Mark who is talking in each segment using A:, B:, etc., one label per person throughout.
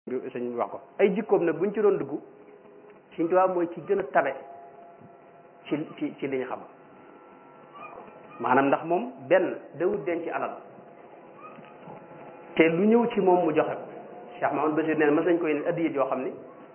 A: sëñ bi wax ko ay jikkoom nag buñ ci doon dugg Sëñ Tuubaa mooy ci gën a tabe ci ci ci li ñu xam maanaam ndax moom benn dawut denc alal te lu ñëw ci moom mu joxe ko Cheikh Mahamad Basir neen mas nañ koy ne addiya joo xam ni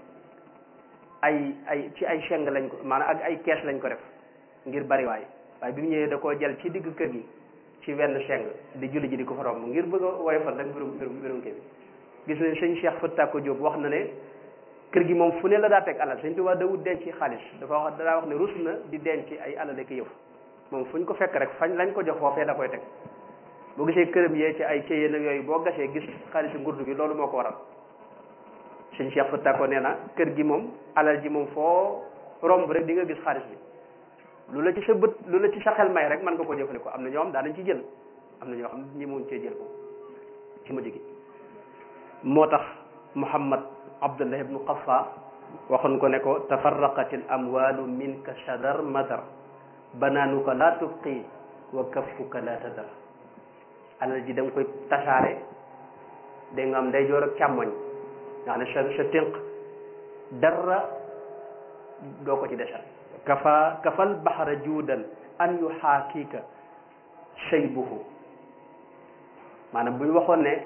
A: ay ay ci ay cheng lañ ko maanaam ak ay kees lañ ko def ngir bariwaay waaye bi mu ñëwee da koo jël ci digg kër gi ci wenn cheng di julli ji di ko fa romb ngir bëgg a woyofal rek mbirum mbirum mbirum kii bi gis nañ sëñ Cheikh Fatta ko Diop wax na ne kër gi moom fu ne la daa teg alal sëñ Tuubaa dawut denc xaalis dafa wax daa wax ne rus na di denc ay alal ak yëf moom fu ñu ko fekk rek fañ lañ ko jox foofee da koy teg boo gisee këram yee ci ay cëyeen ak yooyu boo gasee gis xaalisu ngurdu bi loolu moo ko waral sëñ Cheikh Fatta ko nee na kër gi moom alal ji moom foo romb rek di nga gis xaalis bi lu la ci sa bët lu la ci sa xel may rek mën nga ko jëfandikoo am na ñoo xam daa nañ ci jël am na ñoo xam ñi muñ cee jël ko ci mujj gi moo tax Muhammad Abdullah ibnu Qafa waxoon ko ne ko tafarraqatil amwalu minka shadar madar banaanuka laa tubqi wa kaffuka laa tadar alal ji da nga koy tasaare da nga am ndeyjoor ak càmmoñ nga xam ne sa sa tënk dara doo ko ci desal kafa kafal baxara juudan an yu xaakiika shaybuhu maanaam bu ñu waxoon ne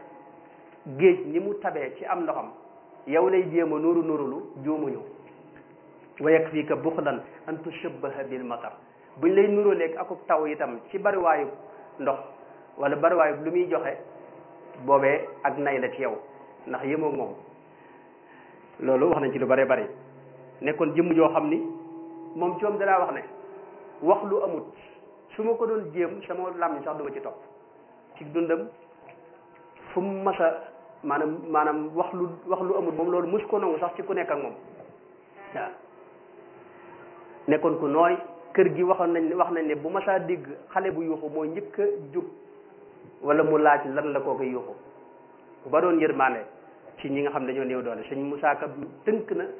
A: géej ni mu tabee ci am ndoxam yow lay jéem a nuru nurulu juumuñu wa yakfika buxdan an tushabbaha bil matar buñ lay nuróoleeg akub taw itam ci bariwaayu ndox wala bariwaayu lu muy joxe boobee ak nay la ci yow ndax yémoo moom loolu wax nañ ci lu bare bari nekkoon jëmm joo xam ni moom coom dalaa wax ne wax lu amut su ma ko doon jéem sama làmmiñ sax duma ci topp ci dundam fu mu masa maanaam maanaam wax lu wax lu amut moom loolu mus ko nangu sax ci ku nekk ak moom waaw nekkoon ku nooy kër gi waxoon nañ wax nañ ne bu masaa dégg xale bu yuuxu mooy njëkk a jug wala mu laaj lan la koo koy yuuxu bu ba doon yërmaande ci ñi nga xam dañoo néew doole sëñ Musaa Ka tënk na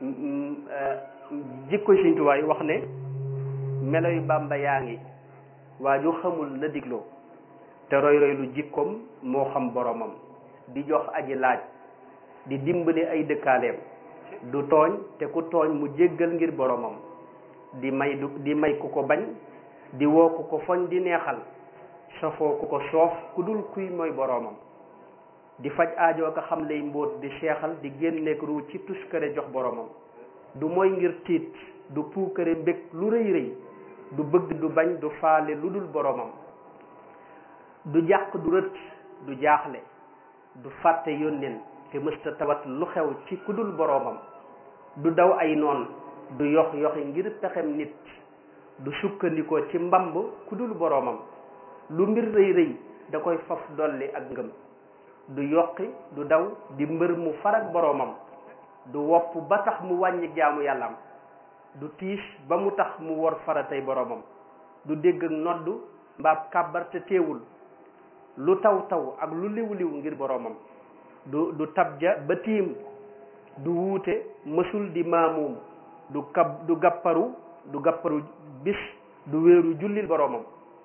A: jikko Sëñ Tuubaa yi wax ne melo yu Bàmba yaa ngi waa ju xamul la digloo te roy roy lu jikkoom moo xam boromam di jox aji laaj di dimbali ay dëkkaaleem du tooñ te ku tooñ mu jéggal ngir boromam di may du di may ku ko bañ di woo ku ko foñ di neexal safoo ku ko soof ku dul kuy mooy boromam di faj aajoo ko xam lay mbóot di seexal di génneek ruu ci tuskare jox boromam du mooy ngir tiit du puukare mbég lu rëy rëy du bëgg du bañ du faale lu dul boromam du jàq du rët du jaaxle du fàtte yónneen te mësta tawat lu xew ci ku dul boromam du daw ay noon du yox yoxi ngir pexem nit du sukkandikoo ci mbamb ku dul boromam lu mbir rëy rëy da koy faf dolli ak ngëm du yokki du daw di mbër mu farak boromam du wopp ba tax mu wàññi jaamu yàllaam du tiis ba mu tax mu wor faratay boromam du dégg ak noddu mbaab kàbbar te teewul lu taw taw ak lu liw liw ngir boromam du du tabja ba tiim du wuute mësul di maamuum du kab du gàpparu du gàpparu bis du wéeru jullil boromam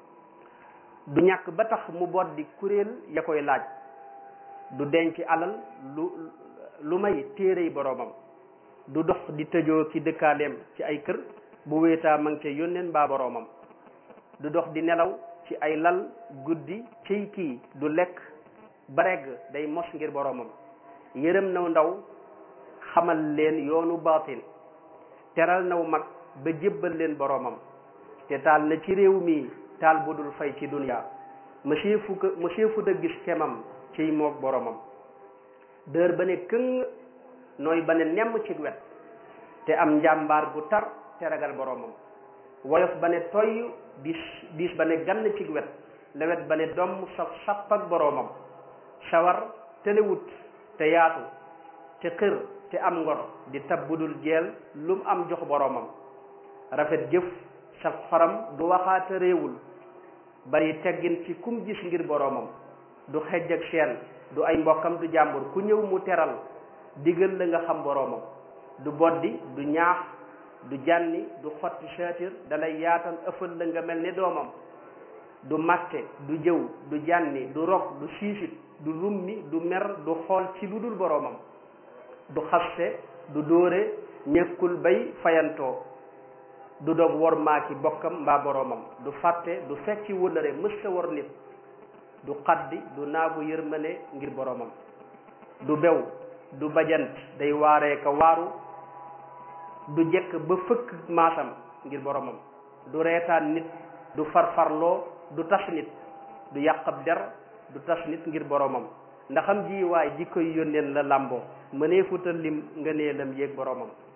A: du ñàkk ba tax mu boot di kuréel ya koy laaj du denc alal lu lu may téerey boromam du dox di tëjoo ki dëkkaaleem ci ay kër bu wéetaa ma ngi ca yónneen mbaa boromam du dox di nelaw ci ay lal guddi ciy kii du lekk ba regg day mos ngir boromam yërëm naw ndaw xamal leen yoonu baatin teral naw mag ba jébbal leen boromam te taal na ci réew mi taal bu dul fay ci duniyaa monsieur fu ko monsieur fu da gis kemam ciy moog boromam dër ba ne këng nooy ba ne nemm ci wet te am njàmbaar gu tar te ragal boromam woyof ba ne toy diis diis ba ne gann ci wet lewet ba ne domm saf sapp ak boromam sawar telewut te yaatu te xër te am ngor di tab budul jeel lum am jox boromam rafet jëf saf xoram du waxaata réewul bari teggin ci kum gis ngir boromam du xejj ak seen du ay mbokkam du jàmbur ku ñëw mu teral digal la nga xam boromam du boddi du ñaax du jànni du xotti saatir dalay yaatal ëffal la nga mel ni doomam du màtte du jëw du jànni du rog du siisit du rummi du mer du xool ci lu dul boroomam du xaste du dóore ñekkul bay fayantoo du dog wor maaki bokkam mbaa boroomam du fàtte du fecci wëllëre mësta wor nit du xaddi du naagu yërmande ngir boroomam du bew du bajant day waaree ka waaru du jekk ba fëkk maasam ngir boroomam du reetaan nit du farfarloo du tas nit du yàqab der du tas nit ngir boroomam ndaxam ji waay ji koy yónneen la làmboo mënee futal lim nga nee lam yéeg boroomam